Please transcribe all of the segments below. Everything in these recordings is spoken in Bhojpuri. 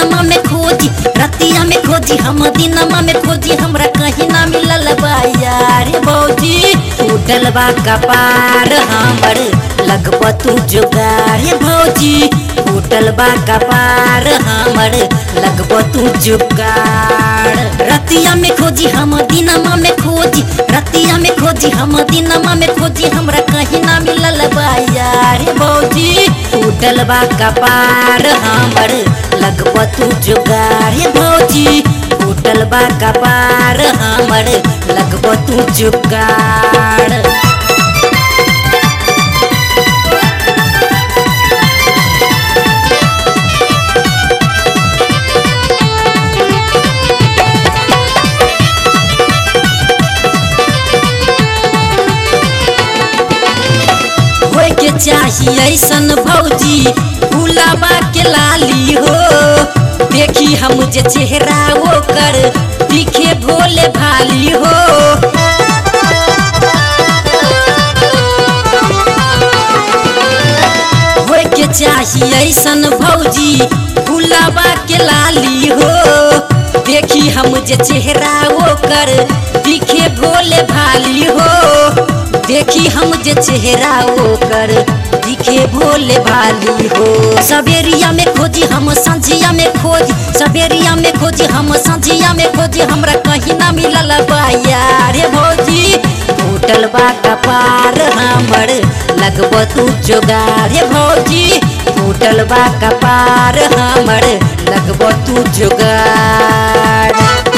दिनमा में खोजी रतिया में खोजी हम दिनमा में खोजी हमरा कहीं ना मिलल बा यार भौजी टूटल बा कपार हमर लगब तू जुगार भौजी टूटल बा कपार हमर लगब तू जुगार रतिया में खोजी हम दिनमा में खोजी रतिया में खोजी हम दिनमा में खोजी हमरा कहीं ना मिलल बा यार भौजी टूटल बा कपार हमर लगब तू जुगार भौजी टूटल बा कपार हमर लगब तू जुगार होय के चाही ऐसन भौजी फूलाबा के लाली हो देखी हम जे चेहरा ओकर दिखे भोले भाली हो होय के चाही ऐसन भौजी फूलाबा के लाली हो देखी हम जे चेहरा ओकर दिखे भोले भाली हो देखी हम जे चेहरा ओकर दिखे भोले भाली हो सवेरिया में खोजी हम संझिया में खोजी सवेरिया में खोजी हम संझिया में खोजी हमरा कहीं ना मिलल बा यार भौजी टूटल बा कपार हमर लगब तू जोगार भौजी टूटल बा कपार हमर लगब तू जोगार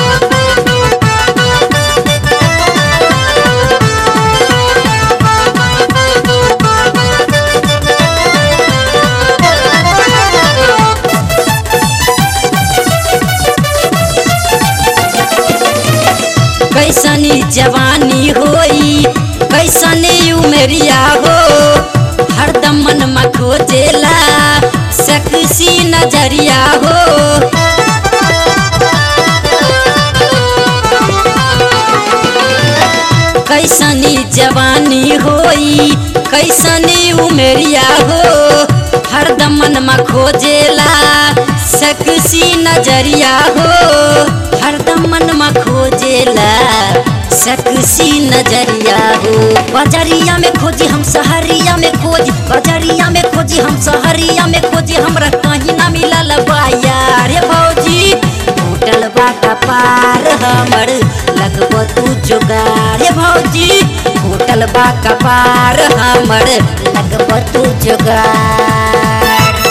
कैसनी जवानी होई कैसनी उमरिया हो हरदम मन में खोजेला सकसी नजरिया हो कैसनी जवानी होई कैसनी उमरिया हो हरदम मन में खोजेला सकसी नजरिया हो हरदम मन में खोजेला सकसी नजरिया हो बजरिया में खोजी हम सहरिया में खोजी बजरिया में खोजी हम सहरिया में खोजी हमरा कहीं ना मिलल बा यार भौजी टूटल बा कपार हमर लगब तू जोगार भौजी टूटल बा कपार हमर लगब तू जोगार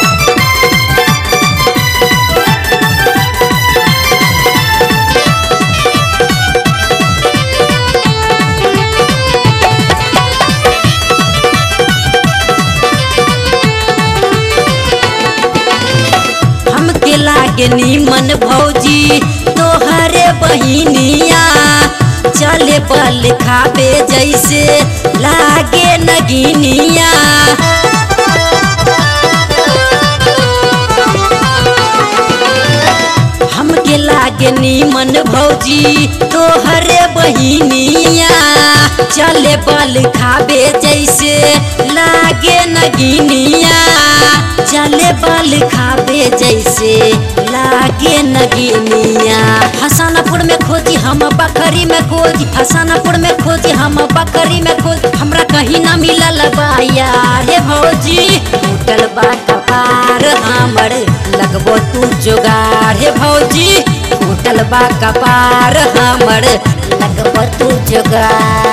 हमके लागे नीमन भौजी तोहरे बहिनिया चले बल खाबे जैसे लागे नगिनिया हमके लागे नीमन भौजी तोहरे बहिनिया चले बल खाबे जैसे लागे नगिनिया चले बल खाबे जैसे लागे नगिनिया हसनपुर में खोजी हम बकरी में खोजी हसनपुर में खोजी हम बकरी में खोजी हमरा कहीं ना मिलल बा यार भौजी टूटल बा कपार हमर लगबो तू जोगार हे भौजी टूटल बा कपार हमर लगबो तू जोगार